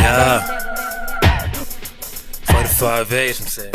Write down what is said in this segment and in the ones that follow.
Yeah. 45 8 msee.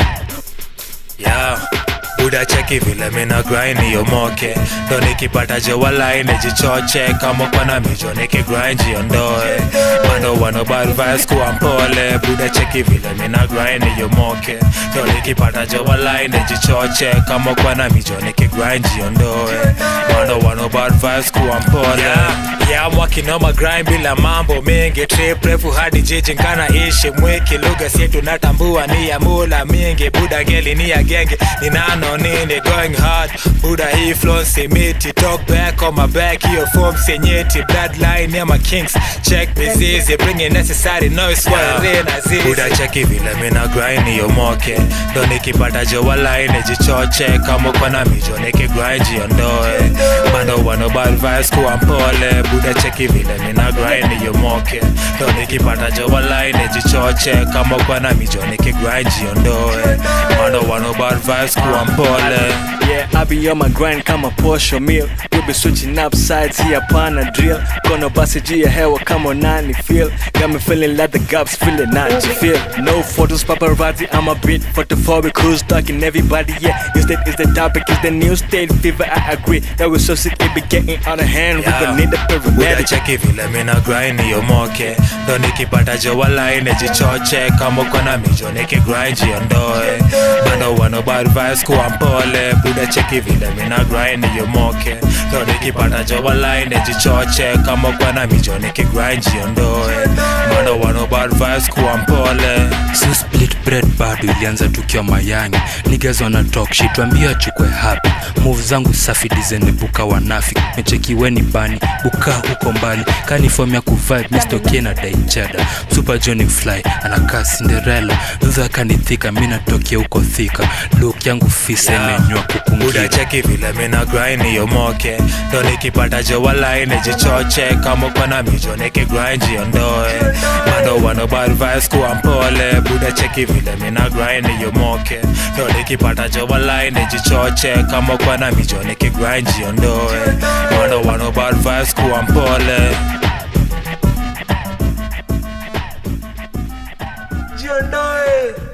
Yeah. buda cheki vile mina grind yomoke ndo nikipata jewalai nijichoche kama kwana mijo nikigrind jiondoe bando wanobarvas kuwa mpole buda cheki vile mina grind yomoke ndo nikipata jewalai nijichoche kama kwana mijo nikigrind jiondoe bando wanobarvas kuwa mpole yeah, mwakinoma grind bila mambo mengi trip refu hadi jiji nkana ishi mwiki lugha sietu natambua ni ya mula mingi buda ngeli ni ya genge ni nano nini going hard buda hii flow simiti talk back on my back hiyo form senyeti bloodline ya ma kings check mizizi bringing necessary noise yeah. yeah. buda cheki vile mina grind yomoke ndo nikipata jowalai nijichoche kama kona mijo nikigrind jiondoe bando wanobarvas kuwa mpole buda cheki vile mina grind yomoke ndo nikipata jowalai nijichoche kama kwana mijo nikigrind jiondoe bando wanobarvas kuwa mpole Yeah, I be on my grind kama posho meal We be switching up sides here upon a drill Kono basi juu ya hewa kama nani feel Got me feeling like the gaps feeling not to feel No photos paparazzi I'm a bit photophobic Who's talking everybody yeah Instead is the topic is the new state fever I agree That we're so sick it be getting out of hand We gon' need a buda paramedic cheki vile mina grind yomoke ndo nikipata jowalai nijichoche kama kona mijo nikigrind jiondoe bando wanobarvas kuwa mpole buda cheki vile mina grind yomoke ndo nikipata jowalai nijichoche kama kwana mijo nikigrind jiondoe bando wanobarvas kuwa mpole si split bread bado ilianza tukiwa mayangi niggas wana talk shit tuambie achukwe hapi move zangu safi dizene buka wanafi mechekiweni bani buka huko mbali kani form ya kuvibe mistokie na daichada super johnny fly anakaa cinderella dhudha kanithika mi natokea huko thika look yangu fisa Yeah. imenywa buda kukungia cheki vile mina grind yomoke ndo nikipata jowalai nijichoche kama kwana mijo nikigrind jiondoe bando wanobarvas kuwa mpole buda cheki vile mina grind yomoke ndo nikipata jowalai nijichoche kama kwana mijo nikigrind jiondoe bando wanobarvas kuwa mpole Jiondoe